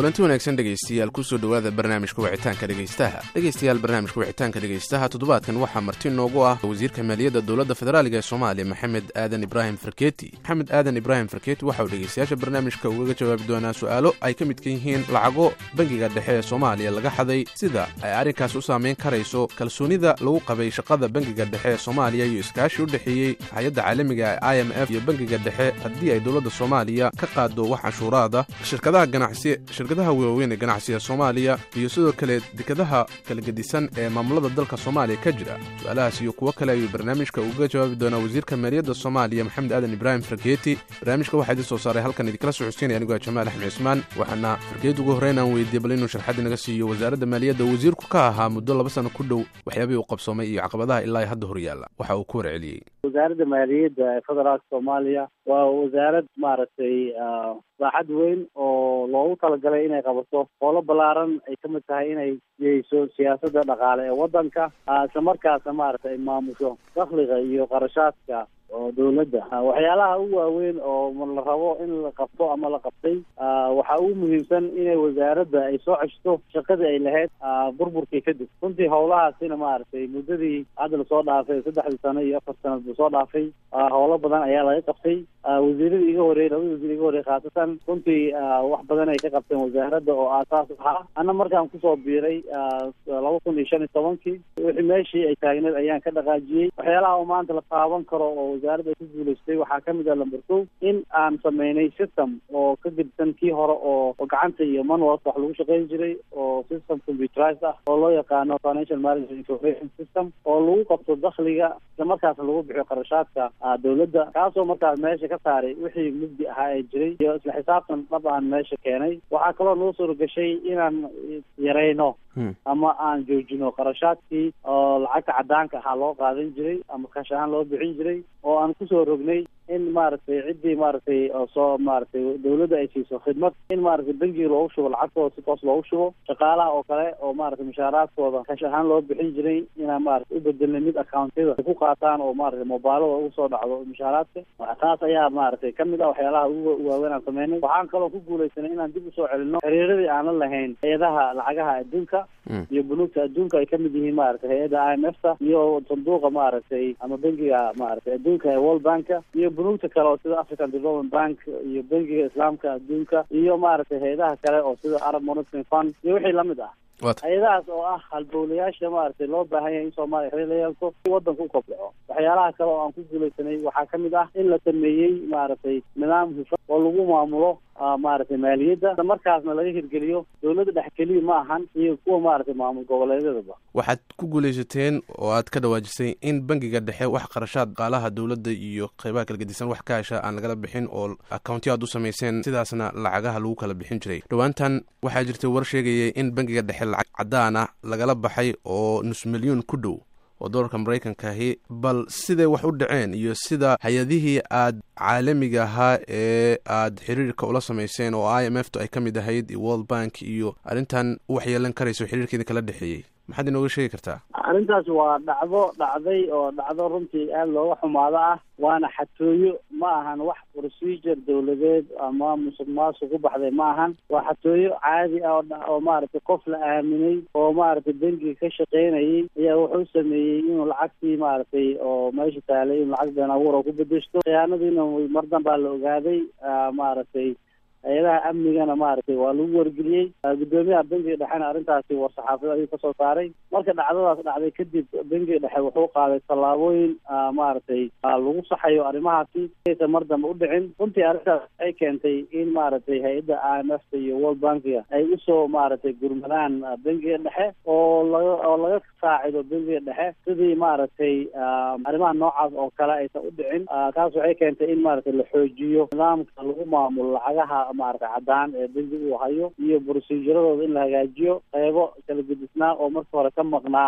kulanti wanaagsan dhegaystayaal kusoo dhowaada barnaamijka wicitaanka dhegaystaha dhegaystayaal barnaamijka wicitaanka dhegaystaha toddobaadkan waxaa marti noogu ah wasiirka maaliyadda dowladda federaaliga ee soomaaliya maxamed aadan ibraahim farkeeti maxamed aadan ibraahim farkeeti waxa uu dhegaystayaasha barnaamijka ugaga jawaabi doonaa su-aalo ay ka midka yihiin lacago bangiga dhexe ee soomaaliya laga xaday sida ay arrinkaas u saamayn karayso kalsoonida lagu qabay shaqada bangiga dhexe ee soomaaliya iyo iskaashi u dhexeeyey hay-adda caalamiga ee i m f iyo bangiga dhexe haddii ay dowladda soomaaliya ka qaado wax canshuuraada shirkadaha ganacsi shirkadaha waaweyn ee ganacsiga soomaaliya iyo sidoo kale dekadaha kala gedisan ee maamulada dalka soomaaliya ka jira su-aalahaas iyo kuwo kale ayuu barnaamijka uga jawaabi doonaa wasiirka maaliyadda soomaaliya maxamed aadan ibraahim fargeeti barnaamijka waxaa idin soo saaray halkan idinkala socodsiinaya anigoo jamaal axmed cismaan waxaana fargeeti ugu horreyn aan weydiiyey bal inuu sharxad inaga siiyo wasaaradda maaliyadda wasiirku ka ahaa muddo laba sano ku dhow waxyaabihii uu qabsoomay iyo caqabadaha ilaa hadda horyaalla waxa uu ku warceliyey wasaaradda maaliyadda ee federaalka soomaaliya waa wasaarad maaragtay saaxad weyn oo loogu talagalay inay qabato howlo ballaaran ay ka mid tahay inay jiheyso siyaasadda dhaqaale ee waddanka isla markaasna maaragtay ay maamusho dakhliga iyo qarashaadka oo dawladda waxyaalaha ugu waaweyn oo la rabo in la qabto ama la qabtay waxaa ugu muhiimsan inay wasaaradda ay soo ceshto shaqadii ay lahayd burburkii kadib runtii howlahaasina maaragtay muddadii hadda lasoo dhaafay saddexdii sano iyo afar sanad lasoo dhaafay howlo badan ayaa laga qabtay wasiiradii iga horreeyey labada wasiir iga horreyey khaasatan runtii wax badan ay ka qabteen wasaaradda oo aasaas ahaa anna markaan kusoo biiray laba kun iyo shan iyo tobankii wixii meeshii ay taagneed ayaan ka dhaqaajiyey waxyaalaha oo maanta la taaban karo oo wasaaradda ay ku guulaystay waxaa ka mid ah lamber two in aan sameynay system oo ka gedisan kii hore oo gacanta iyo manuals wax lagu shaqeyn jiray oo system computerized ah oo loo yaqaano financial management information system oo lagu qabto dakhliga isla markaasna lagu bixiyo qarashaadka dawladda kaasoo markaas meesha ka saaray wixii mugdi ahaa ee jiray iyo isla xisaabtan dhab aan meesha keenay waxaa kaloo noo suura gashay inaan yarayno ama aan joojino qarashaadkii oo lacagta cadaanka ahaa loo qaadan jiray ama kash ahaan loo bixin jiray oo aan kusoo rognay in maaragtay ciddii maaragtay soo maaragtay dawladda ay siiso khidmad in maaragtay bangiga loogu shubo lacagtooda si toos loogu shubo shaqaalaha oo kale oo maaragtay mushaaraadkooda kash ahaan loo bixin jiray inaan maaragtay u bedelnay mid accountyada ay ku qaataan oo maaragtay mobilada ugu soo dhacdo mushaaraadka taas ayaa maaragtay kamid ah waxyaalaha ugu waaweyn aan sameynay waxaan kaloo ku guulaysanay inaan dib usoo celino xiriiradii aan la lahayn hay-adaha lacagaha adduunka iyo bunuugta adduunka ay kamid yihiin maaragtay hay-adda i m f ta iyo sanduuqa maaragtay ama bangiga maaragtay adduunka ee world banka iyo bunuugta kale oo sida african development bank iyo bangiga islaamka adduunka iyo maaragtay hay-adaha kale oo sida arab monitoring fund iyo wixii lamid ah hay-adahaas oo ah halbowlayaasha maaragtay loo baahan yahay in soomaaliya xiriir la yeelto si waddanka u kobdhaco waxyaalaha kale oo aan ku guulaysanay waxaa ka mid ah in la sameeyey maaragtay nidaam hufan oo lagu maamulo maaragtay maaliyadda markaasna laga hirgeliyo dawladda dhex keliya ma ahan iyo kuwa maaragtay maamul goboleedyadaba waxaad ku guulaysateen oo aad ka dhawaajisay in bangiga dhexe wax qarashaad qaalaha dowladda iyo qeybaha kala gedisan wax ka hesha aan lagala bixin oo accounti aad u samayseen sidaasna lacagaha lagu kala bixin jiray dhowaantan waxaa jirtay war sheegayay in bangiga dhexe lacag caddaana lagala baxay oo nus milyuun ku dhow oo dolarka maraykanka ahi bal siday wax u dhaceen iyo sida hay-adihii aad caalamiga ahaa ee aad xiriirka ula samayseen oo i m f tu ay ka mid ahayd iyo world bank iyo arrintan u waxyeelan karayso xiriirkeeda kala dhexeeyey maxaad inooga sheegi kartaa arrintaas waa dhacdo dhacday oo dhacdo runtii aada looga xumaado ah waana xatooyo ma ahan wax procedure dawladeed ama musuq maasuq ku baxday ma ahan waa xatooyo caadi ah oo maaragtay qof la aaminay oo maaragtay bangiga ka shaqeynayay ayaa wuxuu sameeyey inuu lacagtii maaragtay oo meesha taalay inuu lacag been abuur oo ku bedeshto khiyaanadiina mar danbaa la ogaaday maaragtay hay-adaha amnigana maaragtay waa lagu wargeliyey guddoomiyaha bangiga dhexena arrintaasi war saxaafada ayuu kasoo saaray marka dhacdadaas dhacday kadib bangiga dhexe wuxuu qaaday tallaabooyin maaragtay lagu saxayo arrimahaasi aysan mar dambe u dhicin runtii arrintaas waxay keentay in maaragtay hay-adda i m f ta iyo world bankiga ay usoo maaragtay gurmadaan bangiga dhexe oo laga oo laga saacido bangiga dhexe sidii maaragtay arrimaha noocaas oo kale aysan u dhicin taas waxay keentay in maaragtay la xoojiyo nidaamka lagu maamulo lacagaha maaragtay caddaan ee bangiga uu hayo iyo proceduradooda in la hagaajiyo qeybo kala gedisnaa oo marka hore ka maqnaa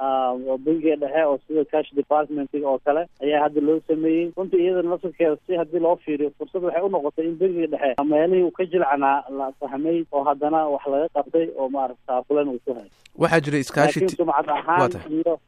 bangiga dhexe oo sida cash departmentiga oo kale ayaa hadda loo sameeyey runtii iyadana laftirkeeda si haddii loo fiiriyo fursad waxay unoqotay in bangiga dhexe meelihii uu ka jilcanaa la fahmay oo haddana wax laga qabtay oo maaragta taakulan uu ku hay waxaa jira iskaashi laakiin sumcad ahaan iyo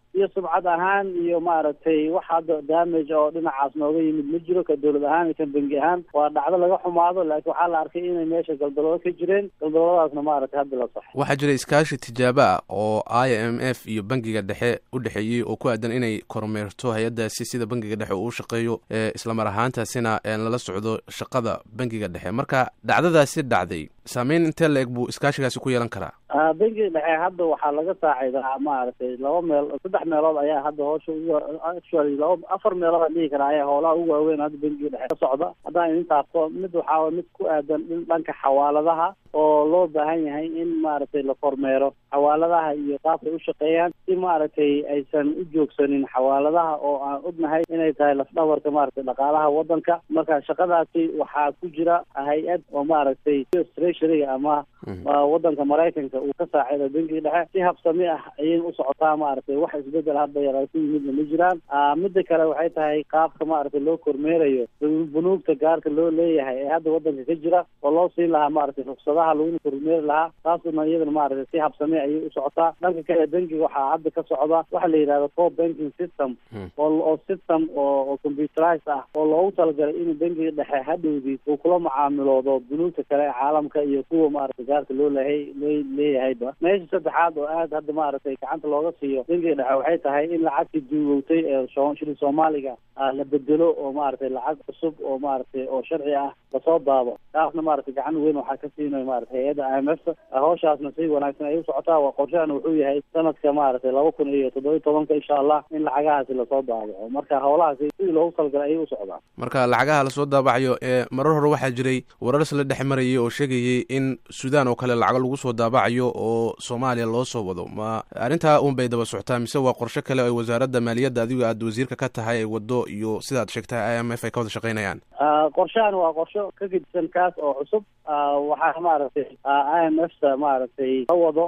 iyo subcad ahaan iyo maaragtay wax hadda damage oo dhinacaas nooga yimid ma jiro ka dowlad ahaan iyo kan bengi ahaan waa dhacdo laga xumaado laakiin waxaa la arkay inay meesha galdaloodo ka jireen galdalooladaasna maaragtay hadda la saxo waxaa jira iskaashi tijaabo ah oo i m f iyo bangiga dhexe u dhexeeyey oo ku aadan inay kormeerto hay-addaasi sida bangiga dhexe uu u shaqeeyo islamar ahaantaasina lala socdo shaqada bangiga dhexe marka dhacdadaasi dhacday saameyn intee la eg buu iskaashigaasi ku yeelan karaa bangiga dhexe hadda waxaa laga saacidaa maaragtay laba meel saddex meelood ayaa hadda hoosha ugu actually laba afar meelood aan dhihi karaa ayaa howlaha ugu waaweyn hadda bangiga dhexe ka socda haddaan idin taabto mid waxaa mid ku aadan dhanka xawaaladaha oo loo baahan yahay in maaragtay la kormeero xawaaladaha iyo qaabkay u shaqeeyaan si maaragtay aysan u joogsanin xawaaladaha oo aan ognahay inay tahay lafdhabarka maaragtay dhaqaalaha wadanka marka shaqadaasi waxaa ku jira hay-ad oo maaragtay treasuryga ama wadanka maraykanka uu ka saacido bangiga dhexe si habsami ah ayay u socotaa maaragtay wax isbedel hadda yar ku yimidna ma jiraan midda kale waxay tahay qaabka maaragtay loo kormeerayo bunuugta gaarka loo leeyahay ee hadda wadanka ka jira oo loo siin lahaa maaragtay ruksadaha laguna kormeeri lahaa taasuna iyadana maaragtay si habsami ayay u socotaa dhanka kale bangiga waxaa hadda ka socda waxa la yidhahda co banking system oo system oo computerized ah oo loogu talagalay in bangiga dhexe hadhowdii uu kula macaamiloodo bunuugta kale ee caalamka iyo kuwa maaragtay gaarka loo lehay loo leeyahayba meesha saddexaad oo aad hadda maaragtay gacanta looga siiyo bangiga dhexe waxay tahay in lacagtii duugowtay ee shilin soomaaliga la bedelo oo maaragtay lacag cusub oo maaragtay oo sharci ah lasoo daabo taasna maaragtay gacan weyn waxaa ka siinaya maaragtay hay-adda i m f hawshaasna si wanaagsan ay u socotaa waa qorshahana wuxuu yahay sanadka maaragtay laba kun iyo toddobiyi tobanka insha allah in lacagahaasi lasoo daabaco marka howlahaasi sidii loogu talagalay ayay u socdaan marka lacagaha lasoo daabacayo ee marar hore waxaa jiray warar la dhex marayay oo sheegayay in suudaan oo kale lacago lagu soo daabacayo oo soomaaliya loo soo wado ma arrintaa un bay daba socotaa mise waa qorshe kale ay wasaaradda maaliyadda adigo aad wasiirka ka tahay ay wado iyo sidaad sheegtay i m f ay ka wada shaqeynayaan qorshahan waa qorsho ka gedisan kaas oo cusub waxaa maaragtay i m f ta maaragtay ka wado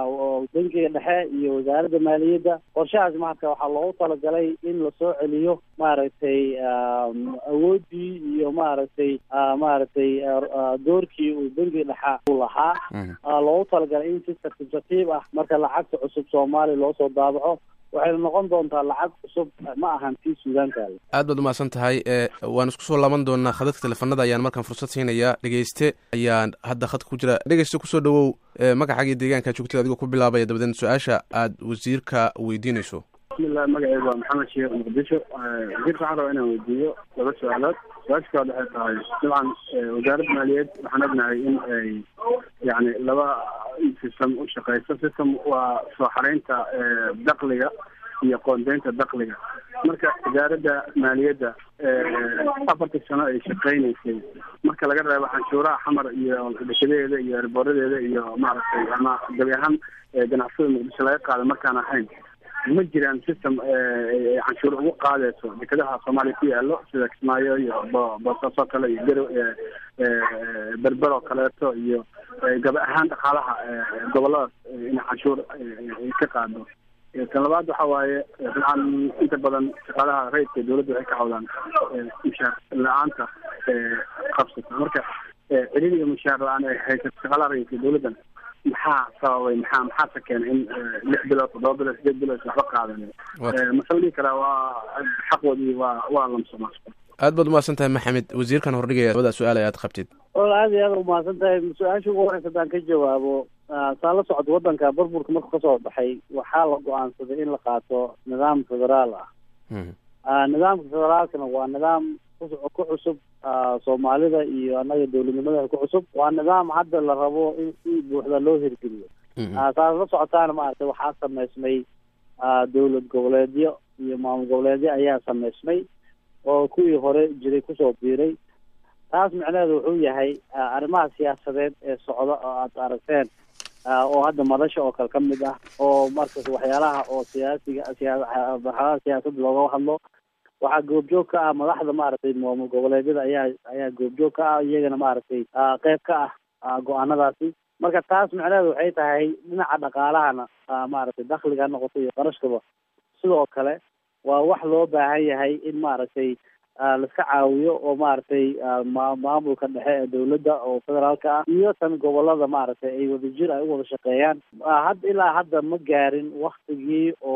bankiga dhexe iyo wasaaradda maaliyadda qorshahaas marka waxaa loogu talagalay in lasoo celiyo maaragtay awooddii iyo maaragtay maaragtay doorkii uu bankiga dhexa u lahaa loogu talagalay in si tartiib tartiib ah marka lacagta cusub soomaaliya loo soo daabaco waxayna noqon doontaa lacag cusub ma ahan tii suudaankaale aad baad umahadsan tahay waan isku soo laaban doonaa khadadka teleefanada ayaan markaan fursad siinayaa dhegeyste ayaan hadda khadka ku jira dhegeyste kusoo dhawow magacaaga iyo deegaanka joogtada adigoo ku bilaabaya dabadeed su-aasha aad wasiirka weydiinayso bismillah magaceyga waa maxamed sheekh muqdisho wasiirka waxaan rabaa inaan weydiiyo laba su-aalood su-aasha kaad waxay tahay dabcan wasaaradda maaliyeed waxaan ognahay in ay yani laba system u shaqeyso system waa soo xareynta dakliga iyo qoondeynta dakliga marka wasaaradda maaliyadda afartii sano ay shaqeyneysay marka laga reebo canshuuraha xamar iyo dhashadeeda iyo erboradeeda iyo maaragtay ama gabi ahaan ganacsada muqdisho laga qaada markaan ahayn ma jiraan system canshuur ugu qaadeyso dekadaha soomaaliya ku yaalo sida kismaayo iyo boosaaso kale iyo garo berber oo kaleeto iyo gaba ahaan dhaqaalaha goboladaas in canshuur ay ka qaado tan labaad waxa waaye dabcan inta badan shaqaalaha rayidka dawladda waxay ka cawdaan mushaar la-aanta qabsata marka celin iyo mushaar la-aan ay haysato shaqaalaha rayidka dawladdan maxaa sababay maxaa maxaase keenay in lix bilood toddoba bilood sideed bilood waxba qaadan masala dhihi karaa waa xaqoodii waa waa lamsoma aad baad umahadsan tahay maxamed wasiirkan hordhigaya labada su-aal aad qabtid wal aad iyo aad umahadsan tahay su-aasha ugu horeysa haddaan ka jawaabo saa la socod wadanka burburka markuu kasoo baxay waxaa la go-aansaday in la qaato nidaam federaal ah nidaamka federaalkana waa nidaam ku cusub soomaalida iyo annaga dowladnimada ku cusub waa nidaam hadda la rabo in si buuxda loo hirgeliyo saa la socotaana maaragtay waxaa sameysmay dowlad goboleedyo iyo maamul goboleedyo ayaa sameysmay oo kuwii hore jiray kusoo biiray taas micnaheedu wuxuu yahay arrimaha siyaasadeed ee socda oo aad aragteen oo hadda madasha oo kale ka mid ah oo markas waxyaalaha oo siyaasiga siyamarxalada siyaasadda looga hadlo waxaa goobjoog ka ah madaxda maaragtay maamul goboleedyada ayaa ayaa goobjoog ka ah iyagana maaragtay qeyb ka ah go-aanadaasi marka taas micnaheedu waxay tahay dhinaca dhaqaalahana maaragtay dakliga ha noqoto iyo qarashkaba sidoo kale waa wax loo baahan yahay in maaragtay laiska caawiyo oo maaragtay maamulka dhexe ee dawladda oo federaalka ah iyo tan gobolada maaragtay ay wadajir ay u wada shaqeeyaan had ilaa hadda ma gaarin waktigii oo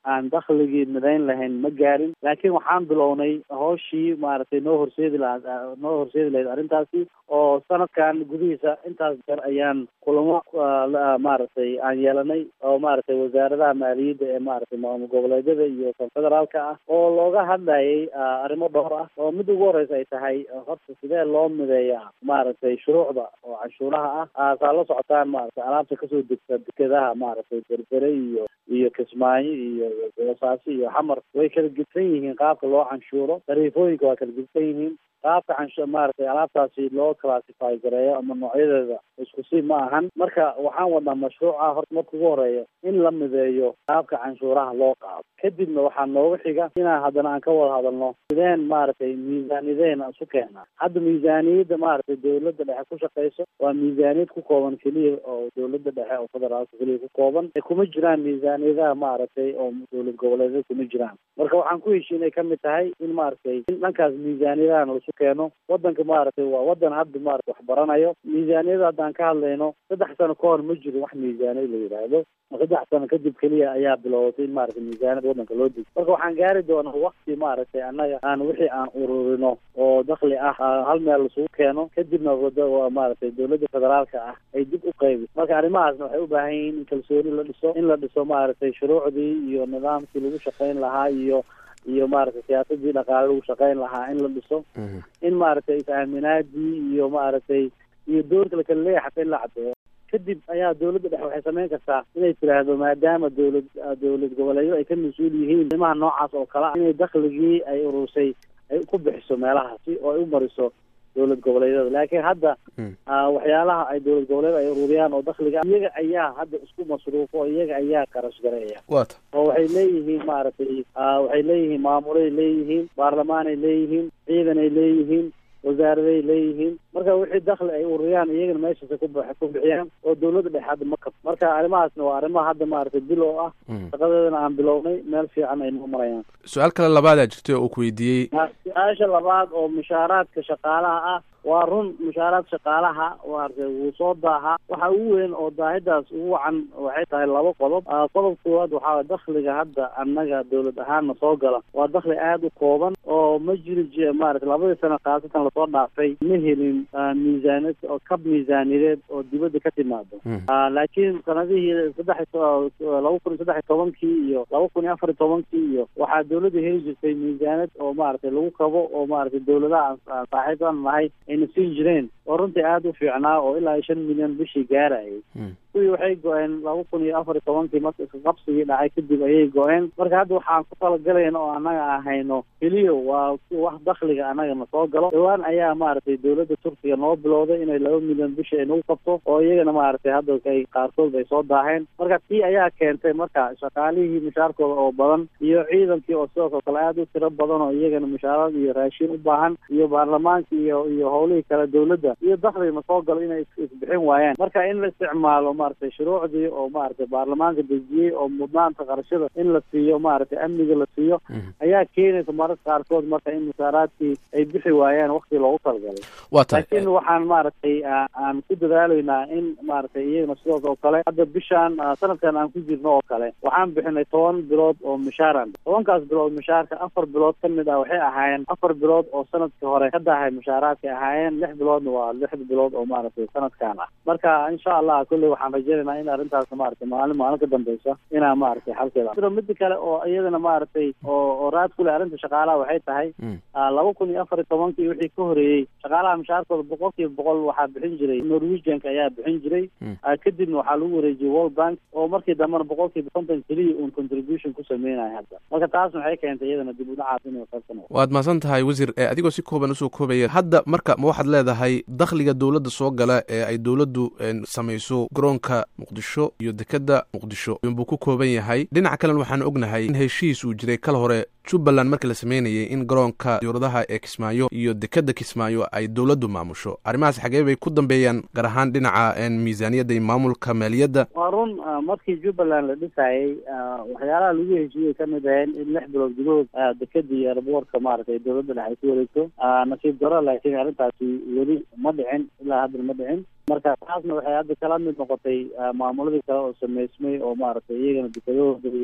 aan dakhligii midayn lahayn ma gaarin laakiin waxaan bilownay hooshii maaragtay noo horseedi lahaa noo horseedi lahayd arrintaasi oo sanadkan gudihiisa intaas jeer ayaan kulamo maaragtay aan yeelanay oo maaragtay wasaaradaha maaliyadda ee maaragtay maamul goboleedyada iyo kan federaalka ah oo looga hadlayay arrimo dhowr ah oo mid ugu horeysa ay tahay horta sidee loo mideeyaa maaragtay shuruucda oo canshuuraha ah saa la socotaan maaragtay alaabta kasoo degta dekedaha maaragtay berbere iyo iyo kismaayo iyo boosaaso iyo xamar way kala gedsan yihiin qaabka loo canshuuro tariifooyinka waa kala gedsan yihiin qaabka canshu maaragtay alaabtaasi loo classify gareeyo ama noocyadeeda isku si ma ahan marka waxaan wadnaa mashruuca horta marka ugu horeeya in la mideeyo qaabka canshuuraha loo qaado kadibna waxaa nooga xiga inaan haddana aan ka wada hadalno sideen maaragtay miisaaniyadeen isu keenaa hadda miisaaniyadda maaragtay dawladda dhexe ku shaqeyso waa miisaaniyad ku kooban keliya oo dawladda dhexe oo federaalka keliya ku kooban kuma jiraan miisaaniyadaha maaragtay oo dawlad goboleedyada kuma jiraan marka waxaan ku heshiinay kamid tahay in maaragtay in dhankaas miisaaniyadahan laisu keeno wadanka maaragtay waa wadan hadda maarata wax baranayo miisaaniyada haddaan ka hadlayno saddex sano ka hor ma jiro wax miisaaniyad la yidhaahdo saddex sano kadib keliya ayaa bilowatay in maaragtay miisaaniyad wadanka loo digo marka waxaan gaari doonaa wakti maaragtay annaga aan wixii aan ururino oo dakli ah hal meel lasugu keeno kadibna maaragtay dawladda federaalka ah ay dib u qaybi marka arrimahaasna waxay u baahan yihiin in kalsooni la dhiso in la dhiso maaragtay shuruucdii iyo nidaamkii lagu shaqayn lahaa iyo iyo maaragtay siyaasadii dhaqaale lagu shaqayn lahaa in la dhiso in maaragtay is-aaminaadii iyo maaragtay iyo doorka la kala leeyahay xataa in la caddeeyo kadib ayaa dawladda dhexe waxay samayn kartaa inay tiraahdo maadaama dawlad dawlad goboleedyada ay ka mas-uul yihiin arrimaha noocaas oo kale ah inay dakhligii ay urursay ay ku bixiso meelahaasi oo ay u mariso dawlad goboleedyada laakiin hadda waxyaalaha ay dawlad goboleed ay ururiyaan oo dakhliga iyaga ayaa hadda isku masruufo oo iyaga ayaa qarash gareeya wata oo waxay leeyihiin maaragtay waxay leeyihiin maamulay leeyihiin baarlamaanay leeyihiin ciidanay leeyihiin wasaaraday leeyihiin marka wixii dakli ay ururiyaan iyagana meeshaasa ku ku bixiyaan oo dawladda dhexe hadda ma kab marka arrimahaasna waa arrimaha hadda maaragtay bil oo ah shaqadeedana aan bilownay meel fiican ay noo marayaan su-aal kale labaadaa jirtay oo ku weydiiyey su-aasha labaad oo mushaaraadka shaqaalaha ah waa run mushaaraad shaqaalaha maaragtay wuu soo daaha waxa ugu weyn oo daahidaas ugu wacan waxay tahay laba qodob qodob koowaad waxaa dakhliga hadda annaga dawlad ahaanna soo gala waa dakhli aada u kooban oo ma jiri j maaragtay labadii sano khaasatan lasoo dhaafay ma helin miisaaniyad oo kab miisaaniyadeed oo dibadda ka timaado laakiin sanadihii saddex laba kun iyo saddex iyo tobankii iyo laba kun iyo afar iyo tobankii iyo waxaa dawladda heli jirtay miisaaniyad oo maaragtay lagu kabo oo maaragtay dawladaha saaxiibaan nahay ayna siin jireen oo runtii aada u fiicnaa oo ilaa iyo shan milyan bishii gaarayay kuwii waxay go-een laba kun iyo afar iyo tobankii marka iskaqabsigii dhacay kadib ayay go-een marka hadda waxaan ku talagalayna oo annaga aan hayno keliya waa wax dakhliga annagana soo galo dhawaan ayaa maaragtay dawladda turkiga noo bilowday inay laba milyan bishii ay nagu qabto oo iyagana maaragtay hadda ay qaarkood ay soo daaheen marka tii ayaa keentay marka shaqaalihii mushaarkooda oo badan iyo ciidankii oo sidaas oo kale aada u tiro badan oo iyagana mushaarad iyo raashin u baahan iyo baarlamaanka iyo iyo howlihii kale dawladda iyo dakhligana soo galo inay isbixin waayaan marka in la isticmaalo maaragtay shuruucdii oo maaragtay baarlamaanka dejiyey oo mudnaanta qarashada in la siiyo maaragtay amniga la siiyo ayaa keenaysa mararka qaarkood marka in mushaaraadkii ay bixi waayaan wakti loogu talagalay waa tahay laakiin waxaan maaragtay aan ku dadaalaynaa in maaragtay iyagana sidaas oo kale hadda bishaan sanadkan aan ku jirno oo kale waxaan bixinay toban bilood oo mushaaran tobankaas bilood mushaarka afar bilood ka mid ah waxay ahaayeen afar bilood oo sanadkii hore ka dahay mushaaraadkay ahaayeen lix biloodna waa lix bilood oo maaragtay sanadkan ah marka insha allah kolley waxaan rajeynayna in arrintaas maaragtay maalin maalin ka dambeysa inaa maaragtay xalkeeda jiro mida kale oo iyadana maaragtay oo oo raad ku leh arrinta shaqaalaha waxay tahay laba kun iyo afar iyo tobankii wixii ka horeeyey shaqaalaha mushaarkooda boqol kiiba boqol waxaa bixin jiray norwegianka ayaa bixin jiray kadibna waxaa lagu wareejiyey world bank oo markii dambena boqol kiiba konton keliya uun contribution ku sameynaya hadda marka taasna waxay keentay iyadana dib u dhacaas inay qaybsano waad mahadsan tahay wasiir adigoo si kooban usoo koobaya hadda marka ma waxaad leedahay dakhliga dowladda soo gala ee ay dowladdu samayso garoonka muqdisho iyo dekeda muqdisho buu ku kooban yahay dhinaca kalena waxaan ognahay in heshiis uu jiray kal hore jubbaland markii la sameynayay in garoonka diyuuradaha ee kismaayo iyo dekeda kismaayo ay dowladdu maamusho arrimahaas xagee bay ku dambeeyaan gaar ahaan dhinaca miisaaniyadda iyo maamulka maaliyadda waa run markii jubbaland la dhisayay waxyaalaha lagu heshiiyey kamid aheen in lix bilood gudahood dekeda iyo airboortka maaragtay dowladda dhex ay ku wareegto nasiib daro laakiin arrintaasi weli ma dhicin ilaa hadda ma dhicin marka taasna waxay hadda kala mid noqotay maamuladii kale oo sameysmay oo maaragtay iyagana dekedahooda iyo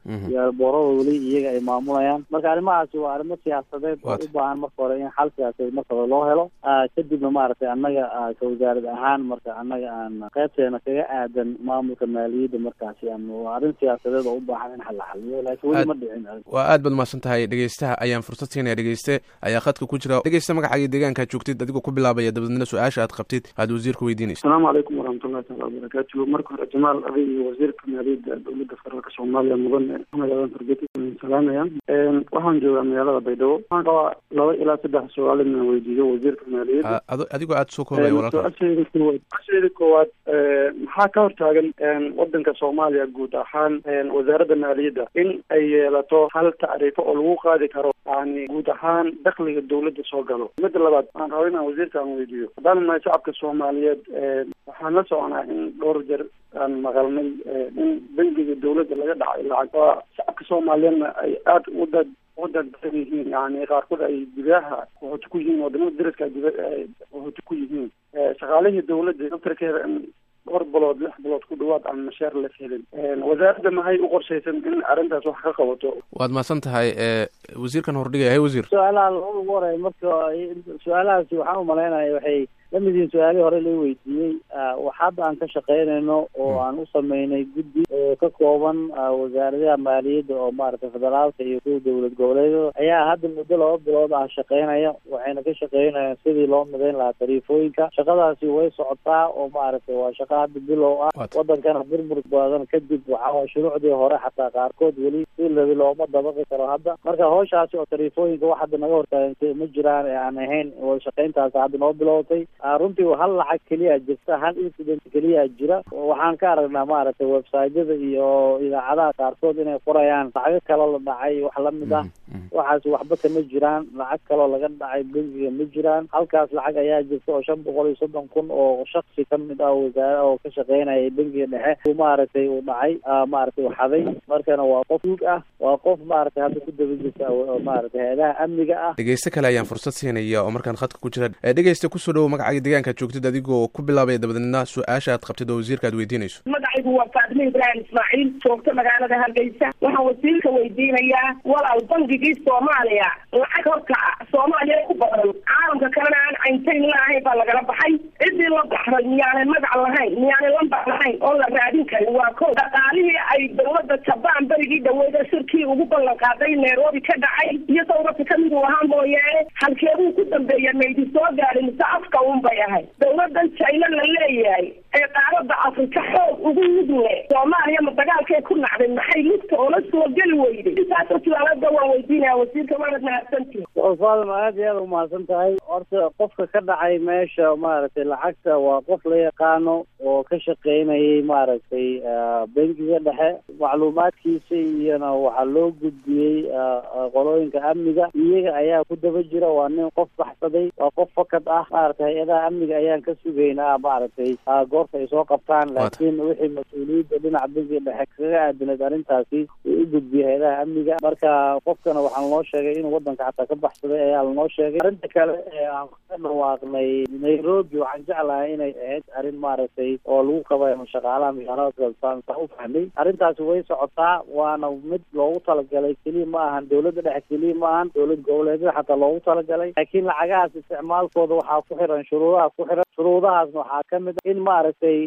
iyo boorada weli iyaga ay maamulayaan marka arrimahaasi waa arrimo siyaasadeed oo u baahan marka hore in xal siyaasadeed marka hore loo helo kadibna maaragtay annaga ka wasaarad ahaan marka annaga aan qaybteena kaga aadan maamulka maaliyadda markaasi aan waa arrin siyaasadeed oo u baahan in xal la xaliyo laakiin weli ma dhicin waa aad baad mahadsan tahay dhegeystaha ayaan fursad siinaya dhegeyste ayaa khadka ku jira dhegeysta magacaaga deegaankaad joogtid adigoo ku bilaabaya dabadeedna su-aasha aad qabtid aad wasiirka weydiinaysa asalaamu calaykum waraxmatullahi taala wabarakaatu marka hore jamaal adi iyo wasiirka maaliyadda dowladda federaalka soomaaliya mudane axmed aadan fargeti salaamaya waxaan joogaa magaalada baydhabo waxaan qabaa laba ilaa saddex su-aal inaan weydiiyo wasiirka maaliyadda adigoo aada soo koobaya walaalka su-aasheeda koowaad su-aasheeda koowaad maxaa ka hortaagan wadanka soomaaliya guud ahaan wasaaradda maaliyadda in ay yeelato hal tacriifo oo lagu qaadi karo yani guud ahaan dakliga dawladda soo galo midda labaad waxaan rabaa inaan wasiirka aan weydiiyo haddaan nahay shacabka soomaaliyeed waxaan la soconaa in dhowr jeer aan maqalnay in bangiga dawladda laga dhacay lacag waa shacabka soomaaliyeedna ay aada u dad udadan yihiin yani qaarkood ay gudaha qaxooti ku yihiin wadamada dariska guda qaxooti ku yihiin shaqaalihii dawladda daftarkeeda in dhowr bilood lix bilood ku dhawaad aan mashaar la helin wasaaradda maxay u qorshaysan in arrintaas wax ka qabato waad mahadsan tahay wasiirkan hordhigaya hay wasiir su-aalaha lagu horay marka su-aalahaasi waxaan umalaynaya waxay lamid yihiin su-aalihii hore la weydiiyey wax hadda aan ka shaqaynayno oo aan u sameynay guddi oo ka kooban wasaaradaha maaliyadda oo maaragtay federaalka iyo kuwa dowlad goboleedyada ayaa hadda muddo laba bilood ah shaqaynaya waxayna ka shaqaynayaan sidii loo midayn lahaa tariifooyinka shaqadaasi way socotaa oo maaragtay waa shaqa hadda bilow ah wadankana burbur badan kadib waxaa shuruucdii hore xataa qaarkood weli si labi looma dabaqi karo hadda marka hawshaasi oo tariifooyinka wax hadda naga hortaagan ma jiraan ee aan ahayn wada shaqayntaasi hadda noo bilowtay runtii hal lacag keliya jirta hal incident keliya jira waxaan ka aragnaa maaragtay websiteyada iyo idaacadaha qaarkood inay qorayaan lacago kale la dhacay wax lamid ah waxaas waxba kama jiraan lacag kaloo laga dhacay bangiga ma jiraan halkaas lacag ayaa jirta oo shan boqol iyo soddon kun oo shaksi kamid ah wasaare oo ka shaqeynaya bangiga dhexe maaragtay uu dhacay maaragtay u xaday markana waa qof duug ah waa qof maaragtay hadda ku daba jirta maaragtay hay-adaha amniga ah dhegeyste kale ayaan fursad siinaya oo markaan khadka ku jira dhegeyste kusoo dhawo magacaaga deegaankaad joogtid adigoo ku bilaabaya dabadeedna su-aasha aad qabtid oo wasiirka aad weydiinayso magacaygu waa faadime ibraahim ismaaciil joogto magaalada hargeysa waxaan wasiirka weydiinayaa walaal bangigii soomaaliya lacag horta soomaaliya ku badan caalamka kalena aan cayntayn laahayn baa lagala baxay ciddii la baxday miyaanay magac lahayn miyaanay lambar lahayn oo la raadin karin waa ko dhaqaalihii ay dawladda jabaan berigii dhaweyda shirkii ugu ballan qaaday nairobi ka dhacay iyo dawladka kamid uu ahaa mooyaane halkeeduu ku dambeeya maydi soo gaadhin mise afka un bay ahay dawladan china la leeyahay ee qaarada afrika xoog ugu mudle soomaaliya ma dagaalkay ku nacday maxay lugta oola soo geli weyday intaasoo su-aalada waan weydiinaya wasiirka waanad mahadsantihi faadima aad iyo aad umahadsan tahay horta qofka ka dhacay meesha maaragtay lacagta waa qof la yaqaano oo ka shaqeynayay maaragtay bangiga dhexe macluumaadkiisa iyona waxaa loo gudbiyey qolooyinka amniga iyaga ayaa ku daba jira waa nin qof baxsaday waa qof fakad ah maaragtay hay-adaha amniga ayaan ka sugaynaa maaragtay goorta ay soo qabtaan laakiin wixii mas-uuliyadda dhinaca bangiga dhexe kaga aadanayd arrintaasi uu u gudbiyey hay-adaha amniga marka qofkana waxaa lanoo sheegay inuu wadanka xataa ka baxsaday ayaa lanoo sheegay arrinta kale ee aan ka dhawaaqnay nairobi waxaan jeclahay inay ahayd arrin maaragtay oo lagu qabayo shaqaalaha magaalada saan u fahmay arrintaasi way socotaa waana mid loogu talagalay keliya ma ahan dawladda dhexe keliya ma ahan dowlad goboleedyada xataa loogu talagalay laakiin lacagahaas isticmaalkooda waxaa ku xiran shuruudaha ku xiran shuruudahaasna waxaa kamid a in maaragtay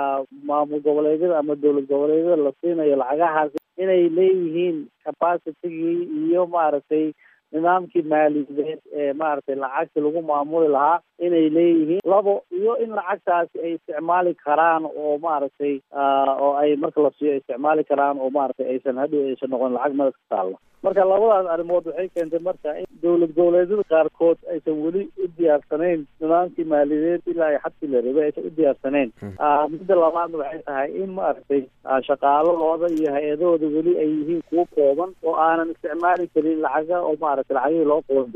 maamul goboleedyada ama dowlad goboleedyada la siinayo lacagahaas inay leeyihiin capacitigii iyo maaragtay nidaamkii maaliyadeed ee maaragtay lacagta lagu maamuli lahaa inay leeyihiin labo iyo in lacagtaasi ay isticmaali karaan oo maaragtay oo ay marka la siiyo isticmaali karaan oo maaragtay aysan hadhow aysan noqon lacag madax ka taalla marka labadaas arrimood waxay keentay marka in dowlad goboleedyada qaarkood aysan weli u diyaarsanayn nidaamkii maaliyadeed ilaa ay xadkii la rabay aysan u diyaarsanayn midda labaadna waxay tahay in maaragtay shaqaaladooda iyo hay-adahooda weli ay yihiin kuwo kooban oo aanan isticmaali karin lacaga oo maaragtay lacagihii loo qoondeeyey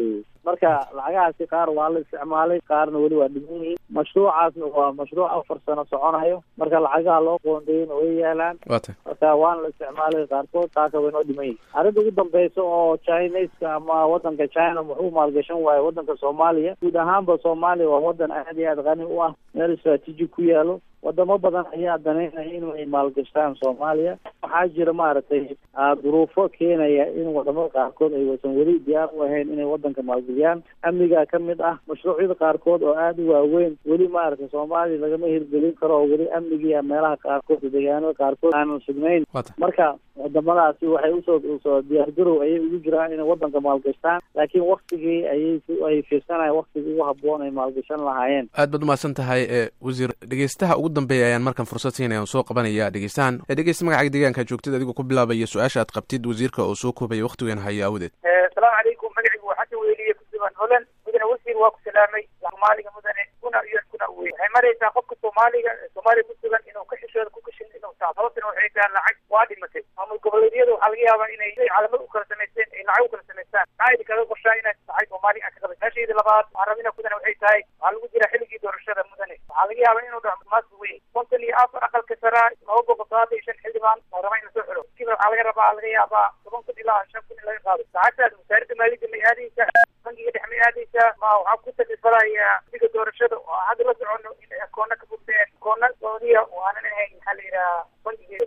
marka lacagahaasi qaar waa la isticmaalay qaarna weli waa dhiman yihiin mashruucaasna waa mashruuc afar sano soconayo marka lacagaha loo qoondayna way yaalaan wata marka waana la isticmaalay qaarkood taaka way noo dhiman yihin arrinta ugu dambeysa oo chineska ama wadanka china muxuu maalgashan waayo wadanka soomaaliya guud ahaanba soomaaliya waa wadan aad iyo aad qani u ah meel istraatiiji ku yaalo wadamo badan ayaa danaynaya inay maalgashtaan soomaaliya waxaa jira maaragtay duruufo keenaya in wadamada qaarkood ay wasan weli diyaar u ahayn inay wadanka maalgeliyaan amniga ka mid ah mashruucyada qaarkood oo aada u waaweyn weli maaragtay soomaaliya lagama hirgelin karo oo weli amnigiiya meelaha qaarkood deegaanada qaarkood aanan sugnayn marka wadamadaasi waxay usoo usoo diyaargarow ayay ugu jiraan inay wadanka maalgashtaan laakiin waktigii ayay ay fiirsanayaan waktigii ugu haboon ay maalgashan lahaayeen aad baad umahadsan tahay e wasiir dhegeystaha ugu dambeeya ayaan markan fursad siinaya on soo qabanaya dhegeystahan dhegeysta magacaga deegaanka joogtid adigoo ku bilaabaya su-aasha aad qabtid wasiirka oo soo koobaya waktigan hayo awdeed asalaamu calaykum magacigu waa xasan weliye kusugan holan mudane wasiir waa ku salaamay soomaaliga mudane kuna iyo kuna wey waxay maraysaa qofka soomaaliga soomaaliya kusugan inuu ka xishooda ku kashin inuu taa sababtana waxay tahay lacag waa dhimatay maamul goboleedyada waxaa laga yaabaa inay calamad u kala samaysteen ay lacag u kala samaystaan maxaa idi kaga qorshaa inaad lacag soomaaliya aan ka qabay meeshaydii labaad waxaan rabina mudane waxay tahay waxaa lagu jira xilligii doorashada mudane waxaa laga yaabaa inuu dhaco maas weyn konton iyo afar aqalka saraa laba boqol todobaatan iyo shan xildhibaan oo raba in lasoo xiro kiiba waxaa laga rabaa laga yaabaa toban kun ilaa shan kun in laga qaado lacagtaas wasaaradda maaliyadda may aadaysaa bangiga dhex may aadaysaa ma waxaa ku taklifalaya xilliga doorashada oo hadda la socono in akoona ka furteen akoona sacuudiya oo aanan ahayn maxaa la yidhaha bangigeeda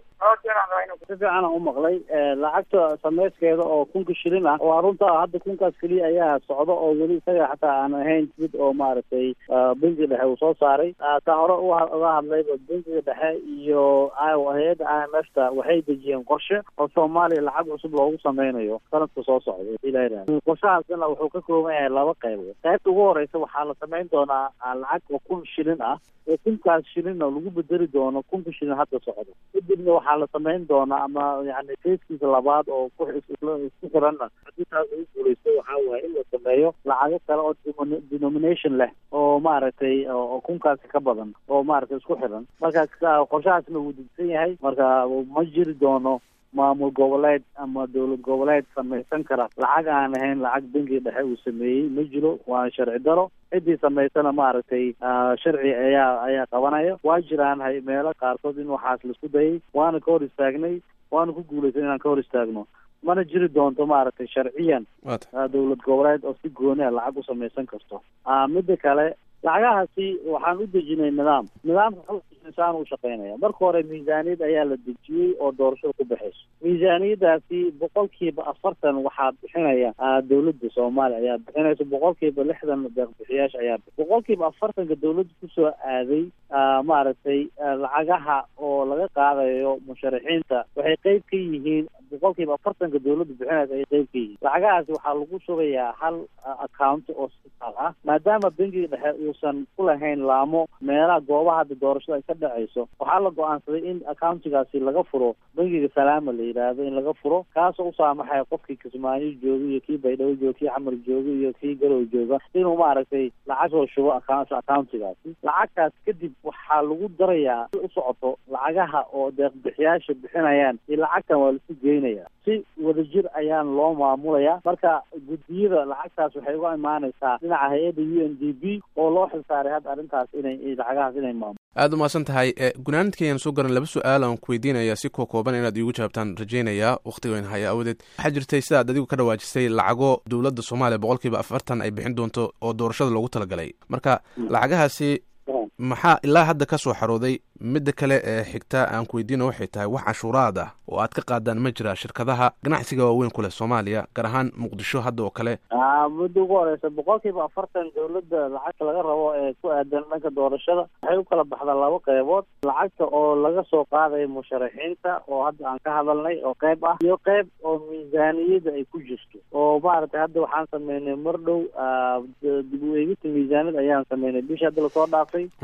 si fiican u maqlay lacagta sameyskeeda oo kunka shilin ah waa runta hadda kunkaas keliya ayaa socda oo weli isaga xataa aan ahayn mid oo maaragtay bangiga dhexe uu soo saaray taa hore uga hadlayba bangiga dhexe iyo hay-adda i m f ta waxay dejiyeen qorshe oo soomaaliya lacag cusub loogu sameynayo sanadka soo socda ilaha qorshahaasna wuxuu ka kooban yahay laba qaybood qaybta ugu horeysa waxaa la sameyn doonaa lacag oo kun shilin ah oo kunkaas shilinna lagu bedeli doono kunka shilin hadda socda kadibna waxaa la sameyn doonaa ama yani fayskiisa labaad oo ku isku xiranna haddii taas ugu guuleysto waxaa waaye in la sameeyo lacago kale oo denomination leh oo maaragtay oo kunkaasi ka badan oo maaragtay isku xiran marka qorshahaasna wuu degsan yahay marka ma jiri doono maamul goboleed ama dowlad goboleed samaysan kara lacag aan ahayn lacag bangiga dhexe uu sameeyey ma jiro waa sharci daro ciddii samaysana maaragtay sharci ayaa ayaa qabanaya waa jiraan hay meelo qaarkood in waxaas laisku dayay waana ka hor istaagnay waana ku guulaysan inaan ka hor istaagno mana jiri doonto maaragtay sharciyan dowlad goboleed oo si gooni a lacag u samaysan karto midda kale lacagahaasi waxaan u dejinay nidaam nidaamka insaan u shaqeynaya marka hore miisaaniyad ayaa la dejiyey oo doorashada ku baxayso miisaaniyadaasi boqolkiiba afartan waxaa bixinaya dowladda soomaaliya ayaa bixinaysa boqolkiiba lixdan deeqbixiyaasha ayaa boqolkiiba afartanka dowladda kusoo aaday maaragtay lacagaha oo laga qaadayo musharaxiinta waxay qeyb ka yihiin boqolkiiba afartanka dowladda bixinaysa ay qeyb ka yihiin lacagahaasi waxaa lagu shubayaa hal account oo sital ah maadaama bangiga dhexe uusan ku lahayn laamo meelaha goobaha hadda doorashada ay ka dhacayso waxaa la go-aansaday in accountigaasi laga furo bangiga salaama la yidhaahdo in laga furo kaasoo u saamaxaya qofkii kismaayo jooga iyo kii baydhabo jooga kii xamar jooga iyo kii garow jooga inuu maaragtay lacag soo shubo accountigaasi lacagtaas kadib waxaa lagu darayaa si u socoto lacagaha oo deeqbixiyaasha bixinayaan iyo lacagtan waa lasu geynaya si wadajir ayaan loo maamulayaa marka guddiyada lacagtaas waxay uga imaanaysaa dhinaca hay-adda u n d b oo loo xilsaaray hadda arrintaas inay lacagahaas inay maamulo aada umahadsan tahay gunaanadkayaan soo garan laba su-aal aan ku weydiinaya si koo kooban inaad iigu jawaabtaan rajeynayaa wakhtigoyn haya awadeed waxaa jirtay sidaad adigu ka dhawaajisay lacago dowladda soomaaliya boqolkiiba afartan ay bixin doonto oo doorashada loogu talagalay marka lacagahaasi maxaa ilaa hadda ka soo xarooday midda kale ee xigta aan ku weydiina waxay tahay wax cashuuraad ah oo aad ka qaadaan ma jira shirkadaha ganacsiga waaweyn ku leh soomaaliya gaar ahaan muqdisho hadda oo kale mudda ugu horeysa boqolkiiba afartan dowladda lacagta laga rabo ee ku aadan dhanka doorashada waxay u kala baxdaa laba qeybood lacagta oo laga soo qaadayo musharaxiinta oo hadda aan ka hadalnay oo qeyb ah iyo qeyb oo miisaaniyada ay ku jirto oo maaragtay hadda waxaan sameynay mar dhow dib u eegista miisaaniyad ayaan sameynay bishii hadda lasoo dhaafay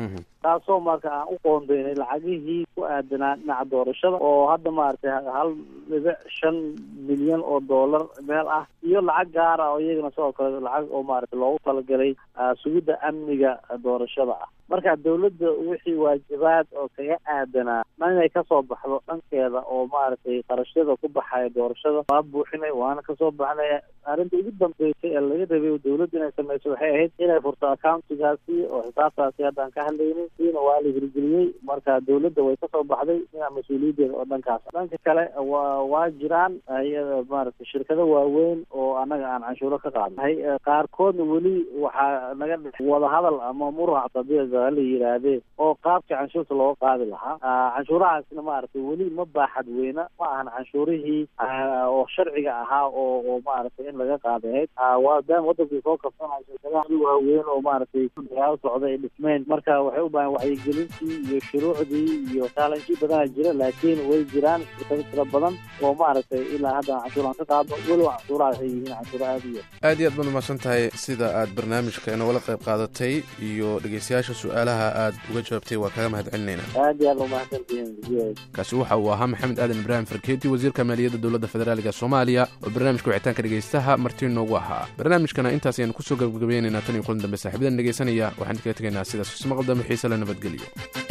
taasoo marka aan u qoondeynay lacagihii ku aadanaa dhinaca doorashada oo hadda maaragtay hal dhibic shan milyan oo dollar meel ah iyo lacag gaara oo iyagana sidoo kale lacag oo maaragtay loogu talagalay sugidda amniga doorashada ah marka dawladda wixii waajibaad oo kaga aadanaa inay kasoo baxdo dhankeeda oo maaragtay qarashyada ku baxaya doorashada waa buuxinay waana kasoo baxnay arrinta ugu dambeysay ee laga rabay dawladda inay sameyso waxay ahayd inay furto accountigaasi oo xisaabtaasi haddaan ka hadlaynay siina waa la hirgeliyey marka dawladda way kasoo baxday inaa mas-uuliyaddeeda oo dhankaas dhanka kale wa waa jiraan iyada maaragtay shirkado waaweyn oo annaga aan canshuuro ka qaadnay qaarkoodna weli waxaa naga dhex wadahadal ama murac tabiica la yidhaahdee oo qaabka canshuurta looga qaadi lahaa canshuurahaasna maaragtay weli ma baaxad weyna ma ahan canshuurihii oo sharciga ahaa oo oo maaragtay in laga qaadahayd waadaan wadankii soo kabsanaya shirkadaha waaweyn oo maaragtay dagaalo socda ay dhismeen marka waxay u baahan wacyigelintii iyo shuruucdii iyo challenge badana jira laakiin way jiraan shirkado tira badan oo maaragtay ilaa hadda canshuuraan ka qaadno weliba canshuurahaas ay yihiin canshuuro aada u yar aad iyo aad baad umahadsan tahay sida aad barnaamijka inogala qayb qaadatay iyo dhegeystayaasha su-aalaha aad uga jawaabtay waa kaga mahad celinayna aad iyo aad umahadsantihiin kaasi waxa uu ahaa maxamed aadan ibraahim farkeeti wasiirka maaliyadda dowladda federaaliga soomaaliya oo barnaamijka wicitaanka dhegeystaha marti noogu ahaa barnaamijkana intaas ayaan kusoo gabagabaynaynaa tan iyo kulan dambe saaxiibadan dhegeysanaya waxaan kaga tegaynaa sidaas ismaqal dambe xiise la nabadgeliyo